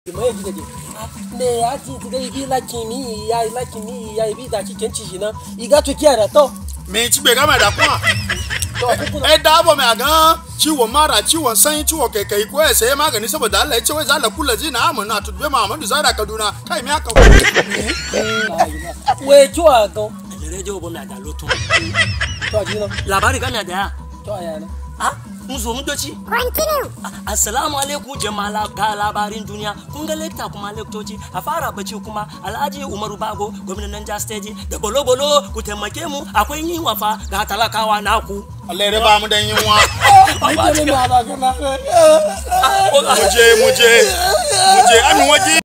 mai ji gaje ne ya ji ti gai bi laki mi ya laki mi ya bi da ki kenci shi na iga to kiya da to me ci bai gama da kuma to ku eh da abu mai gan ciwon mara ciwon sanyi ciwon kaikai ko ya sayi magani saboda Allah ya ce wai za la kula zina amana tutbe Muhammadu Zara Kaduna kai me aka we kiwa gan radio bo mi ada lo tun to ji no labari ga mi ada ya to ya na ah mun zo mun doci Ah, assalamu alaikum jama'a ga labarin duniya kun ga lekta kuma lektoci a fara bace kuma alhaji umaru bago gwamnan Niger state da bolo bolo ku taimake mu akwai yin wafa ga talakawa naku Allah ya raba mu dan yunwa ai ke ne ma ba kana muje muje muje amin waje